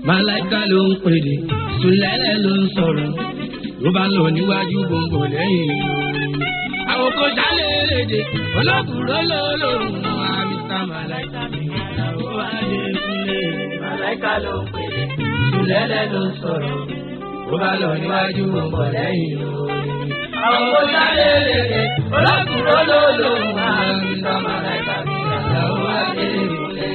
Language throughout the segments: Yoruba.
Màláìka ló ń pèdè, Sùlẹ́lẹ̀ ló ń sọ̀rọ̀, ló bá lọ níwájú gbòǹgbò lẹ́yìn orin. Àwọn kò sálẹ̀ èdè, olókùrọ̀ ló lòrùn wọn, Mr. Màláìka mi ìyàwó Adékúnlé. Màláìka ló ń pèdè, Sùlẹ́lẹ̀ ló ń sọ̀rọ̀, ló bá lọ níwájú gbòǹgbò lẹ́yìn orin. Àwọn kò sálẹ̀ èdè, olókùrọ̀ ló lòrùn wọn, Mr. Màláìka mi ìyàwó Adékúnlé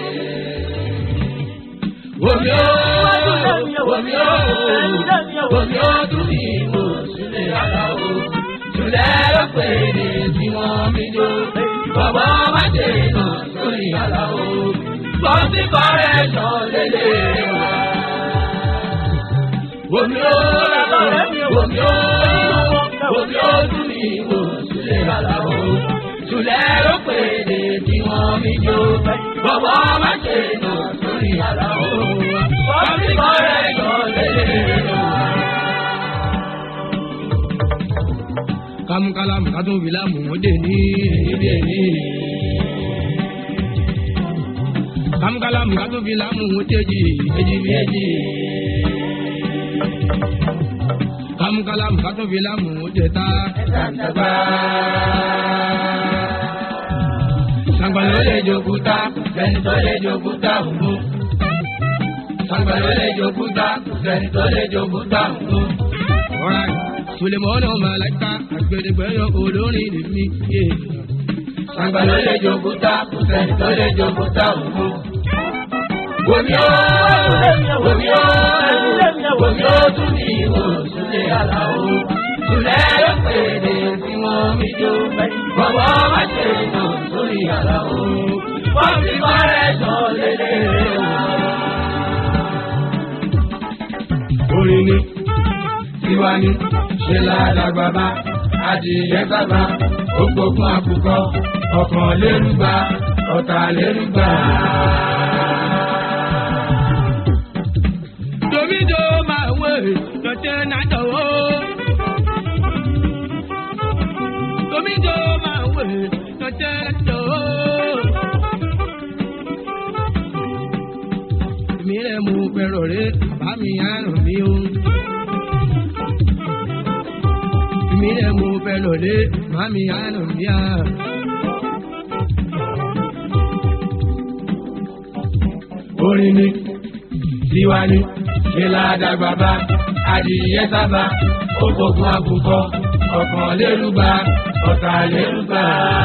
wòmí ó wòmí ó wòmí ó tún ní ìwò sílẹ̀ aláwo jùlẹ̀ ló pè ní tí wọ́n mi jó bàbá má dé náà sórí aláwo bọ́sí kọ́rẹ́ sàn lélẹ̀ wá. wòmí ó wòmí ó wòmí ó tún ní ìwò sílẹ̀ aláwo jùlẹ̀ ló pè ní tí wọ́n mi jó bàbá má dé náà sórí aláwo bọ́sí kọ́rẹ́ sàn lélẹ̀ wá. kámúkálámù kátó fìlàmù ó dé ní ibi ẹni. kámúkálámù kátó fìlàmù ó tẹ́jì èjì bí èjì. kámúkálámù kátó fìlàmù ó tẹ̀ta ẹ̀sàǹtẹ̀gbá. sàgbà ló lè jòkúta sẹ́ni tó lè jòkúta òun. sàgbà ló lè jòkúta sẹ́ni tó lè jòkúta òun. Alright. Sulemọ́nà Màláìka àgbẹ̀dẹ̀gbẹ̀yọ olórin ni mí. Àgbà ló lè jòkúta, kò sẹ́ni tó lè jòkúta òkú. Wòmí ó, wòmí ó, wòmí ó tún ní ìwò Sùlẹ̀ Àlàó. Sùlẹ̀ ló pè é tí wọ́n mi jó. Bọ̀bọ̀ má ṣe lò sórí Àlàó. Wọ́n fi kọ́rẹ́ sọ lélẹ̀ wá. Orin ni tiwa ni ṣe ládàgbà bá adìyẹ sábà ògbógun àkùkọ ọkàn lérúgba ọ̀tà lérúgba. Domido máa wé lọ́tẹ́ náà dọ̀wọ́. Domido máa wé lọ́tẹ́ náà dọ̀wọ́. Èmi rẹ̀ mú pẹ̀rọ̀ rẹ̀ bá mi àrùn mi o. mi rẹ̀ mo fẹ́ lòlé màmí àánú mi à. Orin ni tiwa ni ṣe ládàgbà bá adìyẹ sábà ògbógun àbùkọ ọ̀kan lérúgba ọ̀tà lérúgba.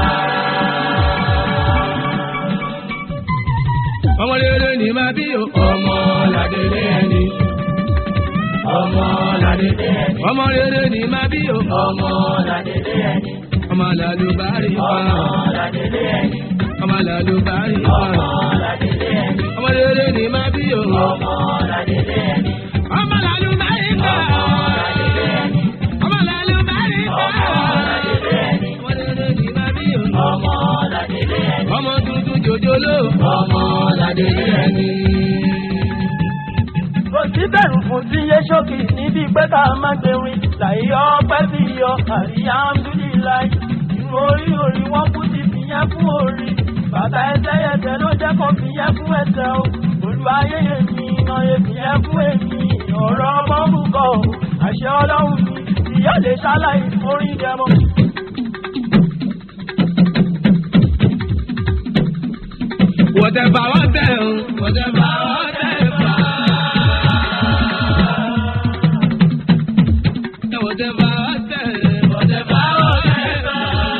Ọmọ rere ni màá bí o. Ọmọ làdélé ẹni ọmọ ládélé ẹni. ọmọ rere ni má bí o. ọmọ ládélé ẹni. ọmọ làlùbárí pa. ọmọ ládélé ẹni. ọmọ làlùbárí pa. ọmọ ládélé ẹni. ọmọ rere ni má bí o. ọmọ ládélé ẹni. ọmọ làlùbárí pa. ọmọ làlùbárí pa. ọmọ rere ni má bí o. ọmọ ládélé ẹni. ọmọ tuntun jòjòló. ọmọ ládélé ẹni kò sí bẹ̀rù fún tí yé ṣókì níbi pé ká má gbẹ̀rin láyé ọpẹ́ sí yọ àríyá amúdíláì irun orí orí wọn kú ti fìyẹn fún orí bàtà ẹsẹ̀ ẹsẹ̀ ló jẹ́ kó fìyẹn fún ẹsẹ̀ o olùwàyè èmi iná èfìyẹn fún èmi ọ̀rọ̀ ọmọ bùkọ̀ àṣẹ ọlọ́run mi ìyá lè ṣáláì orin dẹmọ. Whatever, whatever, whatever, whatever. Whatever, whatever, whatever, whatever.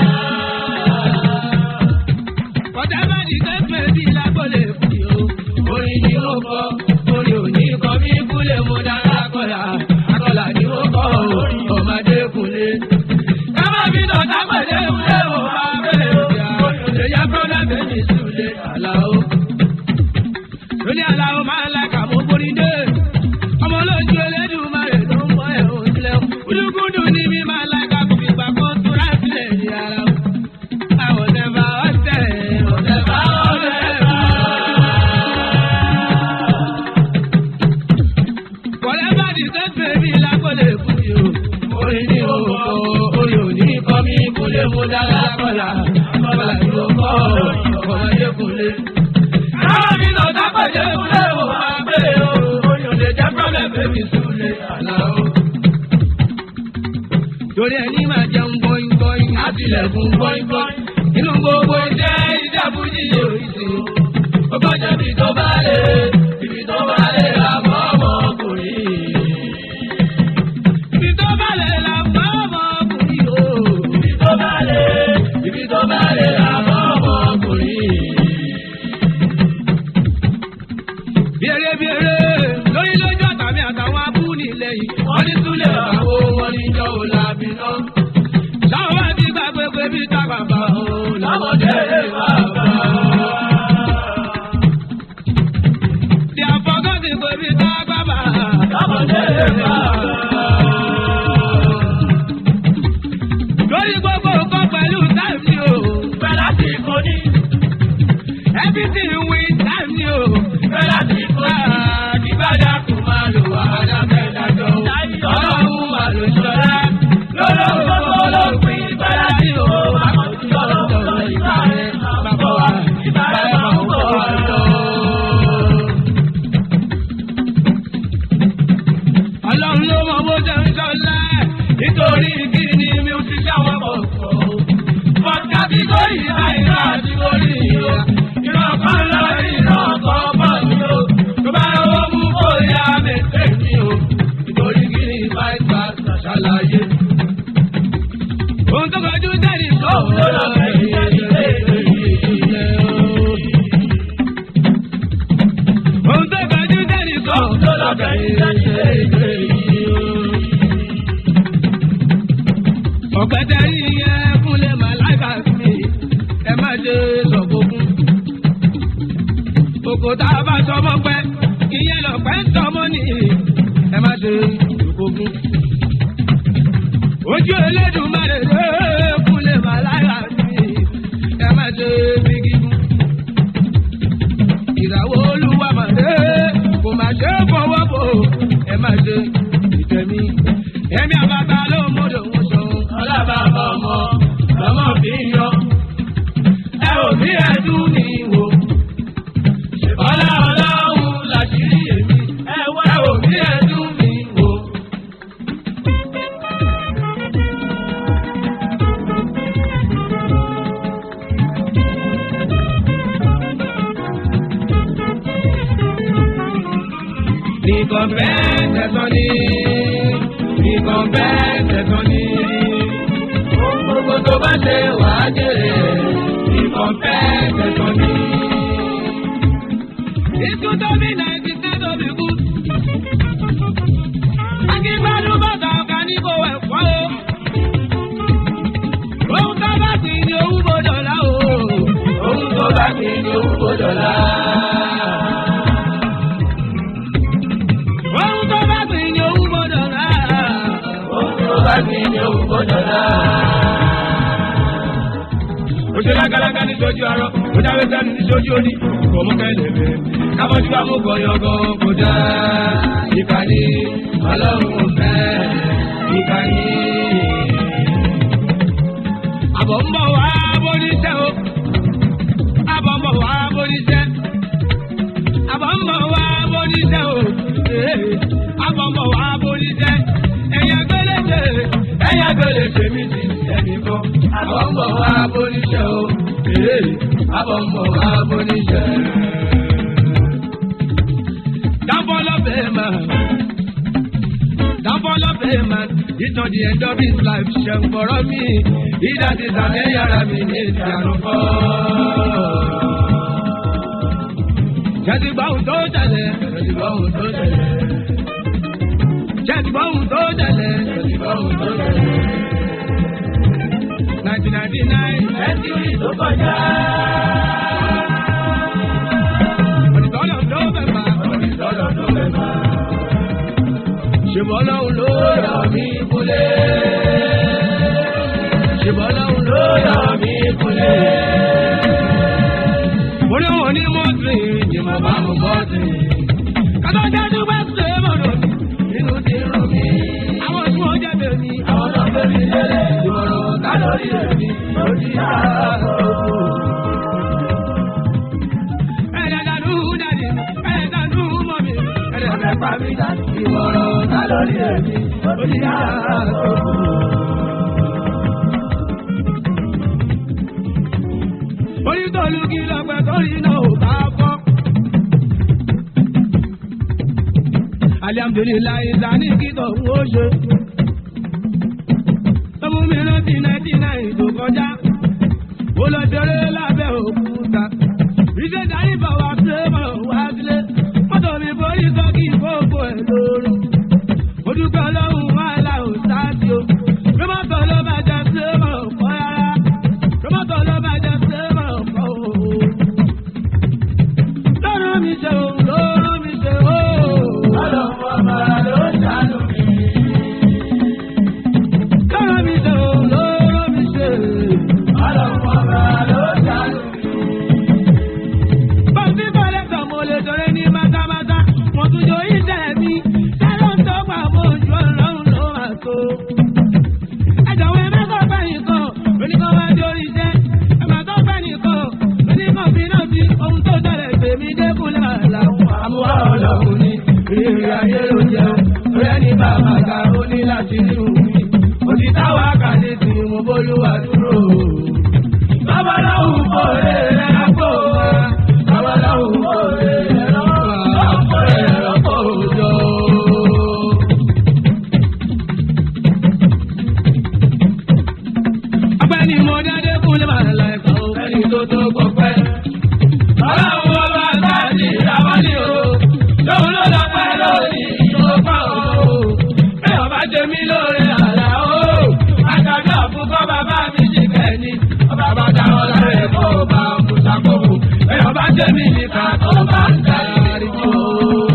Whatever the case may be, lágbọ́lé fún yìí o. Orin ni mo kọ, orin ò ní kọ mí kúlẹ̀ mo dára kọ́là. Akọ́là ni mo kọ o, ọmọdé kúnlé. Kámá mi lọ dápẹ̀lẹ́ ìwúlẹ̀ o, máa bẹ̀rẹ̀ òbíà. Olùyẹ kọ́lá méjì súlẹ̀ àlàó. Lóní àlàó máa ń lákà mọ́ borí dé. Ọmọ olójú Elédùmarè ló ń bọ́ ẹ̀ òun sílẹ̀. Gúdúgúdú ni mi máa lákà kò fi gbà kó tó ráfílẹ̀ ní ara o. Àwọn ọ̀dẹ̀bà ọ̀tẹ̀ ọ̀dẹ̀bà ọ̀dẹ̀bà. Whatever the case may be, lákòlè fún mi o. Orin ni o kọ, orin ò ní kọ́ mi kúlé mo dára kọ́là. Kọ́là ni o kọ́ ọmọdé kúlé. Àwọn mi lọ dápẹ́jẹ́ kúlé o máa gbé o. torí ẹni máa jẹun bọ́yìn bọ́yìn á tilẹ̀kùn bọ́yìn bọ́yìn inú gbogbo iṣẹ́ iṣẹ́ fújì yóò ṣe ó gbọ́dọ̀ bí tó bá lè ibi tó bá lè ra mọ́ ọmọkùnrin. ibi tó bá lè ra mọ́ ọmọkùnrin o. ibi tó bá lè ibi tó bá lè ra mọ́ ọmọkùnrin. Bèrè bèrè lórí lójú àtàmì àtàwọn abúlé lẹ́yìn. Wọ́n ní Súlẹ̀ bàbá wọn ní ìjọ òlàbí náà. Sáwọn bá ti gbàgbé pé bí tá bàbá o lọ́mọdé bàbá. Di àfọ̀gọ́sì pé bí tá bàbá lọ́mọdé bàbá. Lórí gbogbo nǹkan pẹ̀lú táìmù ni o. Bẹ́lá ti kò ní. Everything with time ni o. Bẹ́lá ti kò ní. Àdìbàdà kò máa lò wá àdàkẹ́dàjọ́. Ọlọ́run máa lò ṣọlá. Lọ́lọ́run tó lọ́pin bẹ́lá tí o. Àkọ́jú ọlọ́run ìgbà rẹ̀ bàbá wa. Ìgbà rẹ̀ máa ń bọ̀ wá lọ. Ọlọ́run ló mọ bó ṣe ń ṣọlá. Nítorí kí ni mi ò ti ṣàwọn pọ̀ pọ̀ o. Fọ́nká bí kò yí àìrá àti orí ìyá. Ìran kan lọ ìran kan bọ̀ ní o. Tó bá yọwọ́ mú kó yá mẹ́tẹ́ mi o. Nítorí kí ni fáìfà ṣàlàyé. Ohun tó kọjú sẹ́ni tó ló lọ bẹ̀rẹ̀ ilé ìwé o. Ohun tó kọjú sẹ́ni tó ló lọ bẹ̀rẹ̀ ilé ìwé o ọ̀pẹ̀tẹ̀ yìí yẹ kúnlẹ̀ màláìka sí ẹ má ṣe sọ̀gbọ̀gún. Òkò tá a bá sọmọ pẹ́, ìyẹn lọ̀pẹ́ ń sọmọ ní ẹ má ṣe sọ̀gbọ̀gún. Ojú Elédùmarè lé kúnlẹ̀ màláìka sí ẹ má ṣe bígígún. Ìràwọ̀ olúwa màdé kò má ṣe fọwọ́ bò ẹ má ṣe ìtẹ̀mí. Ẹ̀mí àbáta ló mọ̀dọ̀ wọn sọ ọlábàbà ọmọ lọmọ fi ń yọ. ẹ ò bí ẹdún ní wò. ọlá ọlọ́run làṣírí èmi. ẹ ò bí ẹdún ní wò. nìkan bẹ́ẹ̀ tẹ̀sán ní nìkan bẹ́ẹ̀ tẹ̀sán ní. Ohun gbogbo tó bá ṣe wà á jèrè nìkan bẹ́ẹ̀ tẹ̀sán ní. Ikú tó bí náìtì tí tó bí kú. Akígbádùn bàtà ọ̀gá ní kò wẹ̀ fọ́ o. Ohun tó bá sì ní owó gbọdọ̀ lá o. Ohun tó bá sì ní owó gbọdọ̀ lá. Ohun tó bá sì ní owó gbọdọ̀ lá. Ohun tó bá sì ní owó gbọdọ̀ lá. Ó ṣe lágalága ní sojú arọ, ó jáwé sẹ́nu ní sojú òní, kò mú kẹ́lẹ́fẹ́. Kábọ́jú bá mú gọ̀yọ̀gọ̀ kò dá. Ìkànnì ọlọ́run ò fẹ́. Ìkànnì. Àbọ̀ ń bọ̀ wá bóníṣẹ́ o. Àbọ̀ ń bọ̀ wá bóníṣẹ́. Àbọ̀ ń bọ̀ wá bóníṣẹ́ o. Ee, Àbọ̀ ń bọ̀ wá bóníṣẹ́. Ẹ̀yà gbélé-ṣe, ẹ̀yà gbélé-ṣe mi ti ẹnì kan. Àbọ̀ ń bọ̀ wá bóníṣẹ́ o. Ee, Àbọ̀ ń bọ̀ wá bóníṣẹ́. Downfall of a man. Downfall of a man. It's not the end of his life. Ṣé ń fọ̀rọ̀ mi? Ìdá ti sàmì yàrá mi ní ìsàrùn fọ́. Jẹ́sí gbọ́hùn tó tẹ̀lé. Jẹ́sí gbọ́hùn tó tẹ̀lé. Jẹ́sí gbọ́hùn tó tẹ̀lé. Jẹ́sí gbọ́hùn tó tẹ̀lé. Nineteen ninety nine. Sẹ́ńtúrì tó kọjá. Onítọ́lọ̀ tó mẹ́fà. Onítọ́lọ̀ tó mẹ́fà. Ṣèbọ̀ lọ́hùn ló yọ mí kúlé. Ṣèbọ̀ lọ́hùn ló yọ mí kúlé. Mo ní wọn ní mọ́tì ni mo bá mú bọ́tì. Kátó jáde wá ṣe mọ̀nà nínú ti rọ̀ mí. Àwọn tí wọ́n jẹ́ tèmi. Àwọn tó fẹ́ mi lélẹ̀. Ìmọ̀ràn kálórì èmi ló ti yá àkókò. Ẹ̀ẹ́dàdàdú dàdí, ẹ̀ẹ́dàdú mọ̀ mi, ẹ̀ẹ́dàdàpá mi dàdí. Ìmọ̀ràn kálórì èmi ló ti yá àkókò. tòlú kí lọ́pẹ́ torí náà ò bá fọ́. alihamudulilayi sani kìtọ̀ ń ó ṣe. ọmọ mi rántí náìtì náì tó kọjá. ó lọ ṣeré lábẹ́ òkúta. iṣẹ́ darí bọ̀ wá sílé bọ̀ wá sílé. mọ́tò mi forí sọ kí fófó ẹ̀ lóru. mo dúpẹ́ ọlọ́run wàhálà ò sáàtì o. rọ́mọ́tò ló bá jẹ sílé bọ̀ kọ́ rárá. rọ́mọ́tò ló bá jẹ sílé bọ̀ kọ́ o. lọ́rọ̀ mi ṣe o lọ́rọ̀ mi ṣe o. Ọlọ́run ọba ló ṣàánú mi. lọ́rọ̀ mi ṣe o lọ́rọ̀ mi ṣe. Ọlọ́run ọba ló ṣàánú mi. Bọ́sí bọ́lẹ̀ tán mo lè dọ̀rẹ́ ní mátámátá. Mo tún jọ iṣẹ́ mi. Sálọ̀ ń tọ́gbà mo ju ọlọ́run ló máa tó. Ẹ̀jọ̀wọ́ ẹ má sọ fẹ́ nìkan. Oníkan wá di orí iṣẹ́. Ẹ má sọ fẹ́ nìkan. Oníkan fi náà sí ohun tó ṣẹlẹ̀ tèmi dẹ́kun làálà. Àmúwá ọlọ́run ni ìrírí ayé ló jẹ́. Ọ̀rẹ́ ní bàbá ga ó ní láti rí òun. Òtítà wa kàdé tí mo bólúwa dúró. Babaláwo kò lè rẹ̀ kó wá. Babaláwo kò lè rẹ̀ kó rẹ̀ kó jọ. Ọ̀gbẹ́ni mo dáadé kún lè máa la ẹ̀ka o. Ẹni tó tó gbọ́ pẹ́. Ọlọ́run ọba àtàdé ìyáwálé o. Lóun ló lọ pẹ́ lórí ìjọba o. Bẹ́ẹ̀ ọba jẹ mí lóore àlá o. Àtàbí àfúkọ́ bàbá mi jì kẹ́ni. Ọba bá dá ọ lára ẹ̀kọ́ ọba Mùsàkóbù. Bẹ́ẹ̀ ọba jẹ mí nìkan tó bá ń darí jù o.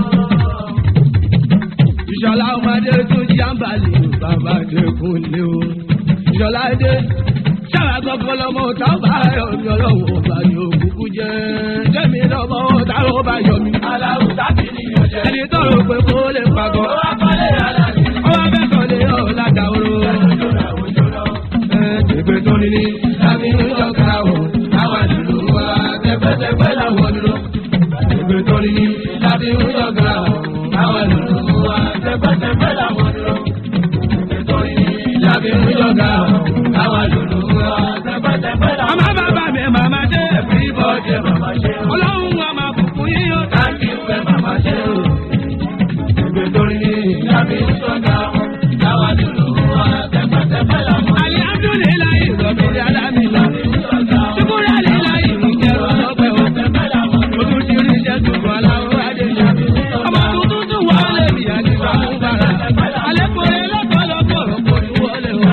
Ìṣọ̀lá ọmọdé tún jábàlì bàbá dẹkùn lé o. Ìṣọ̀lá dé ṣáà gbọ́gbọ́ lọ́mọ tá a bá yọ mí ọlọ́wọ́ bá yọ kúkú jẹ́. Jẹ́mi lọ́mọ tá a bá yọ mí. Aláwù sábì nìyẹn jẹ́. Ẹni tó rò pé kó lè pàgọ́. Ó wá kọ́lé aláàbí. Ọwọ́ bẹ́ẹ̀ sọ lé ọ̀ ládàá oró. Òjòrò òjòrò. Ẹ̀ẹ́dẹ̀gbẹ́ tó ní ní lábí ń jọ̀ka o. Àwọn àdúró wa tẹ́pẹ́tẹ́pẹ́ làwọn dúró. Ẹ̀ẹ́dẹ̀gbẹ́ tó ní ní lábí ń jọ̀ka o. Àwọn àdúró wa tẹ́pẹ́tẹ́pẹ́ làwọn dúró. Ẹ̀ẹ́dẹ̀gbẹ́ tó ní ní lábí ń jọ̀ka o. Àwọn àdúró wa tẹ́pẹ́tẹ́pẹ́ làwọn dúró. Àmọ́ bàbá mi màmá dé. Bí bọ́ọ̀dé màmá ṣe o. Ọlọ́run wa máa bùkún yín o. Táǹkì fẹ́ màmá ṣe o. Ẹ̀ẹ́dẹ̀gbẹ́ tó ní ní Lábí ń sọ̀gá o. Táwa dúró wa tẹ́pẹ́tẹ́pẹ́ làwọn. Alihamdulilayi rọ̀bì alámìlá. Ṣùkúrẹ́ àlìláyì ń jẹ́rọ lọ́pẹ́ o. Mo tún ti rí iṣẹ́ tuntun aláwọ̀ adéjà. Ọmọ tuntun tún wà lè bí àdìsá mú bàrà. Alẹ́kùnrin lọ́pọ̀lọpọ̀ kò ní wọlé o.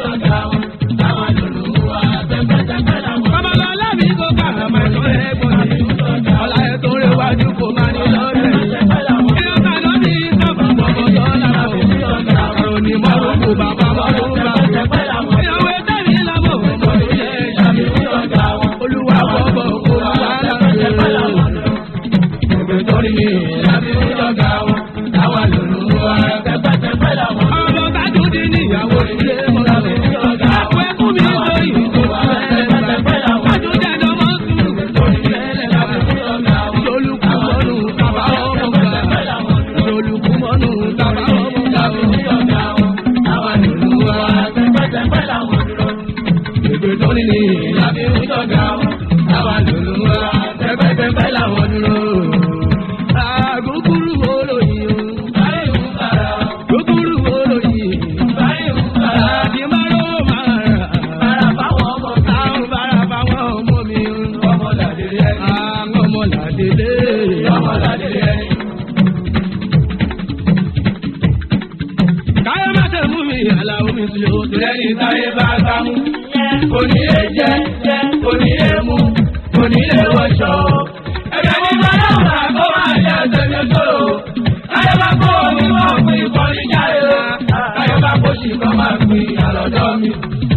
Babalọ́lá mi kò kà máa tó ẹ̀gbọ́n mi. Ọlá ẹ̀ tó rẹ̀ wájú kò máa ní lọ́rẹ̀. Ẹ̀yọ́ kan náà ní sábà gbọ́gbọ́ dọ́là kò. Àrùn ni mo rò kó bàbá mọ́ ló ń bá mi. Ìyàwó ẹ̀dá mi lábọ̀ ọmọ tó yẹ ẹ̀yà mi. Olúwa bọ̀bọ̀ kó wà láti Ẹgbẹ́ tó ní mi lábí ń jọ̀gá wọn. Táwa lòlù wa pẹ́pẹ́pẹ́ làwọn. Ọmọ kájú dín ní ìyàwó ilé mọ́tò. Àpò ẹkún mi tó yìí tó wà pẹ́pẹ́pẹ́ làwọn. Kájú dẹ́dọ̀ mọ́ sùn tó ní tẹ́lẹ̀ wá. Ìṣolùkú mọ́nù tàbá ọmọ gbà. Ìṣolùkú mọ́nù tàbá ọmọ gbà. Táwa lòlù wa pẹ́pẹ́pẹ́ làwọn. Ẹgbẹ́ tó ní mi lábí ń jọ̀gá wọn. Táwa lòlù wa pẹ́pẹ́pẹ́ làwọn dúró. Àgùkùrù wo lóyìn o? Gúgúrú wo lóyìn? Àti máró máa rà. Àwọn bára fáwọn ọmọ mi o. Àwọn ọmọ làdélé. Káyọ̀ má ṣe mú mi àlàó mi sí o. Tìrẹ́ni táyé bá gbá mú. Kò ní lè jẹ́, kò ní lè mú, kò ní lè wọṣọ. Ẹ̀jẹ̀ ní bàbá òun àgọ́ máa jẹ́ ẹsẹ̀ mi sọ̀rọ̀. Káyọ̀ bá kó omi mọ́ òpin ìkọ́ni jáde o. Káyọ̀ bá kó sì kọ́ máa pin àlọ́dọ́ mi.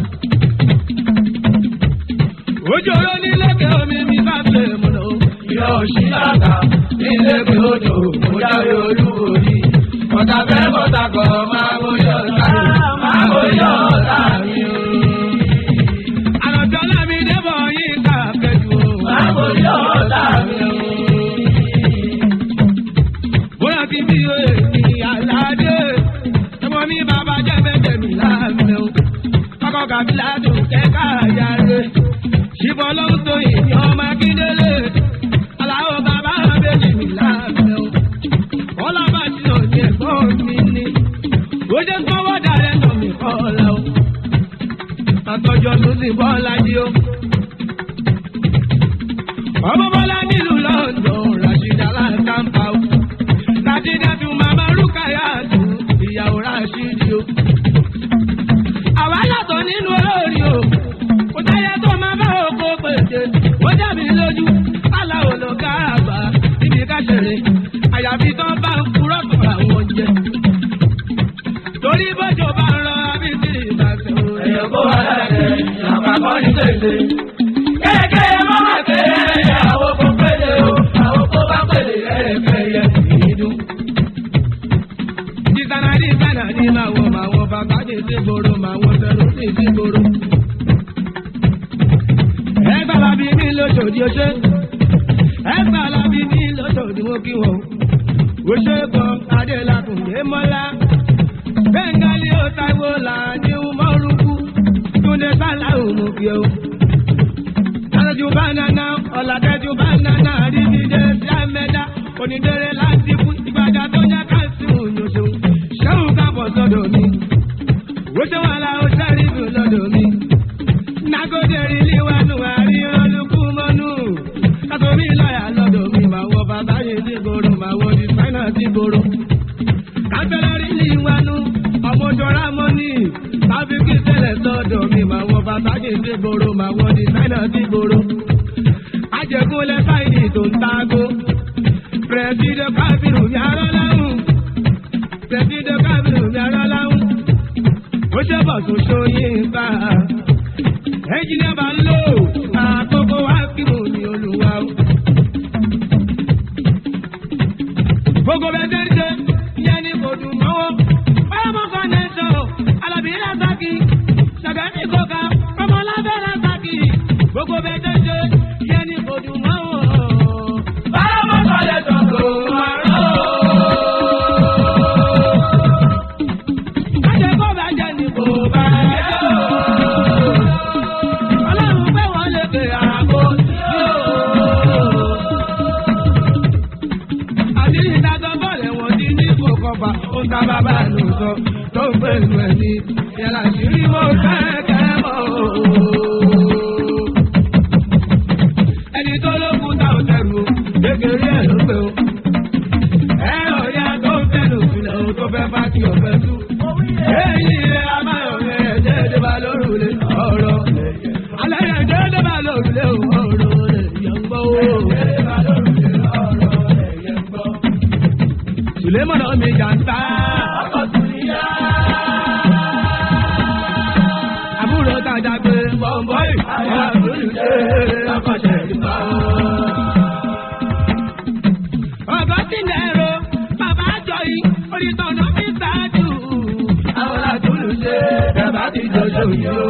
Ojú oró ní lẹ́kẹ̀ omi mi bá fẹ́ mu lọ. Ìyá òṣì àgbà ní lẹ́kẹ̀ odò mo jáwé olúborí. Ọ̀tá fẹ́ bọ́tà kọ̀ máa bóyá ọ̀tá mi. Máa bóyá ọ̀tá mi o. Àlọ́jọ́ lámi débọ̀ yín ká kẹjú o. Máa bóyá ọ̀tá mi o. Bóyá kí bí o èmi àlàdé. Ẹ̀wọ̀n mi bàbá jẹ́ bẹ́ẹ̀ mi láàmì o. Kọ́kọ́ kàbílà tó kẹ́kà yára. Ṣìbọn ló ń tó ìní ọmọ ní pèsè. Kéèké mọ́mọ́ kéré àwọn kò pèlè o, àwọn kò bá pèlè ẹ̀ẹ́fẹ́ yẹ kì í dún. Dísáná dísáná ní máa wọ máa wọ bàbá dé sí gbòòrò máa wọ sẹ́rù sí sí gbòòrò. Ẹ sábà bí mi lóṣòdì oṣé. Ẹ sábà bí mi lóṣòdì mo kí wọ́n. Oṣé kan Adélakùn lé mọ́lá. Bẹ́ńgálí ó táìwò là ní Mọ́rùkú. Túndé Sáláhù mú kí o. Tàlejò bánánà, ọ̀làdẹ́jù bánánà, àrídìdé sí àmẹ́dá. Onídẹ̀rẹ̀ láti fún ìgbàjà tó yẹ ká sí òyìnbó. Ṣéun kábọ̀ sọ́dọ̀ mi. Oṣé wà lá ó sẹ́rí dùn lọ́dọ̀ mi. Nagode rí wánú àríran lukú mọ́nú. Kátó mi lọ́yà lọ́dọ̀ mi. Màá wọ bàbá yìí sí gbòòrò, màá wọ dìsáínà sí gbòòrò. Kájọ́lá rí ní wánú, ọmọ òjòrá mọ́nì. Tábìkì tẹ́lẹ̀ sọ́dọ̀ mi. Màá wọ bàbá yìí sí gbòòrò, màá wọ dìsáínà sí gbòòrò. Ajẹ̀gúnlẹ̀ sáìdì tó ń tágó. Pẹ̀sìdẹ̀ káfíìrù mi arọ́ láhùn. Pẹ̀sìdẹ̀ káfíìrù mi arọ́ láhùn. Ó ṣe bọ̀ tó ṣóyìn ká. Ẹnjìnìá bá ń lò àkókò wá kí mo ní olùwà o. Gbogbo bẹ́ẹ̀ ṣe ń ṣe ìyẹn ní kò dùn mọ́wọ́. Báyọ̀mọ́ Foundation, Alábí Rasaki, Ṣàgẹ́ni Kọ́ka, Ọmọlábẹ́ Rasaki. Gbogbo bẹ́ẹ̀ ṣe ń ṣe ìyẹn ní kò dùn mọ́wọ́. Báyọ̀mọ́ sọ̀lẹ̀ sọ̀tò máa rán o. Kájẹ́ kó bá jẹ́ ní kò bá jẹ́ o. Ọlọ́run pé wọ́n lè pè àgbo sí o. Àdìrí ìdájọ́ bọ̀lẹ̀ wọ́n ti ní kò kọfà. Ó ń ta bàbá ló sọ tó ń pè nù ẹ̀ ní. Yàrá ìṣírí mo kẹ́kẹ́ mọ́ o. Ẹni tó lókun tá ò tẹ̀rù o, kékeré ẹ̀ ló pé o. Ẹ ọ̀ya tó ń tẹ̀lé òfìlẹ̀ o tó fẹ́ bá kí ọ̀fẹ́ tú. Èyí rẹ̀ a máa yọ̀ rẹ̀ ẹ̀jẹ̀ ẹ̀dẹ́bà lórúlé ọ̀rọ̀. Alẹ́ ẹ̀jẹ̀ ẹ̀dẹ́bà lórúlé ọ̀rọ̀ rẹ̀ yẹ̀ ń gbọ́ o. Sùlẹ́mọ̀nà mi jàǹtà. Àbúrò tajà pé bọ̀m̀bọ̀ì. Àbúrò ṣe àkọsẹ̀ ìgbà. Ọ̀gọ́ tí ń ẹ̀rọ, bàbá àjọ yìí, onítọ̀nà mi ṣáájú. Àwọn àtúlù ṣe bàbá ti jọjọ yìí o.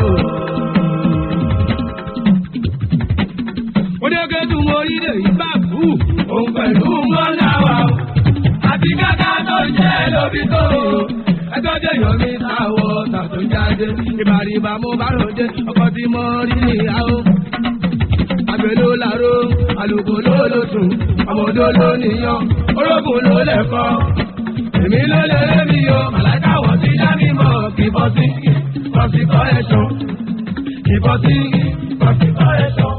Oníke tún mo rí lè yí bá kú. Òun pẹ̀lú mọ́lá wa o. Àti kàkà tó jẹ́ lóbi tó o. Ẹjọ́ jẹ́ yọ̀ mí táwọ̀ tàtó jáde. Ìbàrìbà mo bá ròde, ọkọ̀ tí mo rí níyàwó. Àgbẹ̀ ló láró, àlùkò ló ló sùn, ọmọdé ló níyàn, orógùn ló lẹ̀kọ́. Èmi ló lè rẹ́ mi o, màláìka wọ̀ sí dá mi mọ̀, kì í bọ́ sí, bọ́ sí kọ́ ẹ̀ṣọ́. Kì í bọ́ sí, bọ́ sí kọ́ ẹ̀ṣọ́.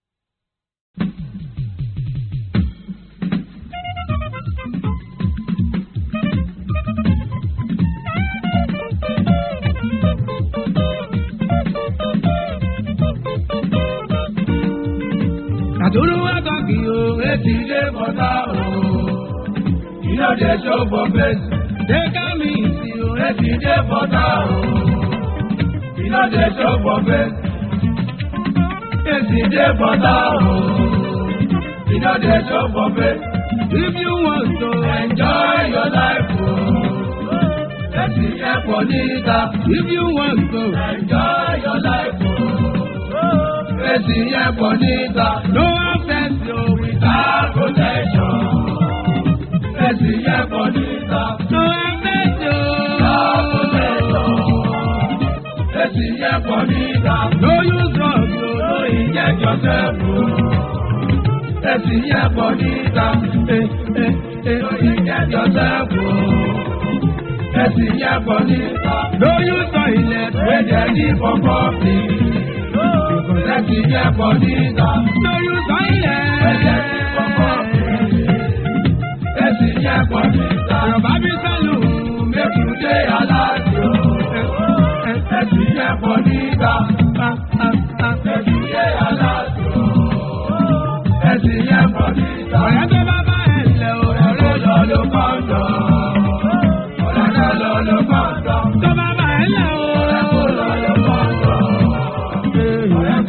Àtúrú wá kọ́ kí o, etí ilé bọ́tà o. Iná jẹ́ ṣọ́bọ̀ bẹ́ẹ̀sì. Dẹ́ka mi sí o, Etí ilé bọ́tà o. Iná jẹ́ ṣọ́bọ̀ bẹ́ẹ̀sì. Etí ilé bọ́tà o. Iná jẹ́ ṣọ́bọ̀ bẹ́ẹ̀sì. if you want to Enjoy your life o. Etí ilé pọ̀ níta. if you want to Enjoy your life o. Etí ilé pọ̀ níta. no access to Without protection. Etí ilé pọ̀ níta. no access to Without protection. Etí ilé pọ̀ níta. no use drug o No inject yourself o. Etí ilé pọ̀ níta. eh eh eh No inject yourself o. Etí ilé pọ̀ níta. no use toilet Wey dey live for public. Because etí ilé pọ̀ níta. no use Wey dey live for toilet. public. Etí ilé pọ̀ níta. Yorùbá bí sálù Make you dey alert o. Etí ilé pọ̀ níta. Etí ilé alert o. Etí ilé pọ̀ níta. ọ̀rẹ́ tó bá bá ẹ̀ lẹ̀ o Ọ̀rẹ́ ọ̀rẹ́ lọ ló kọ́ńdọ̀. Ọ̀rẹ́ lọ ló kọ́ńdọ̀. tó bá bá ẹ̀ lẹ̀ o. Ọ̀rẹ́ kò lọ ló kọ́ńdọ̀. Ọ̀rẹ́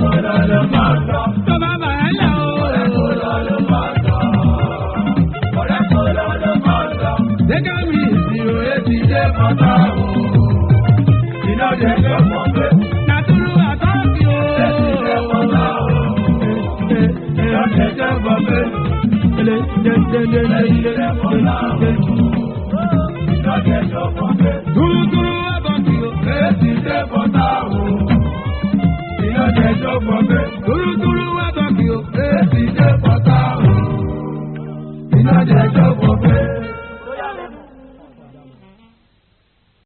Nàtúrú àtọ́kì o. Lọ́jọ́ ìjọba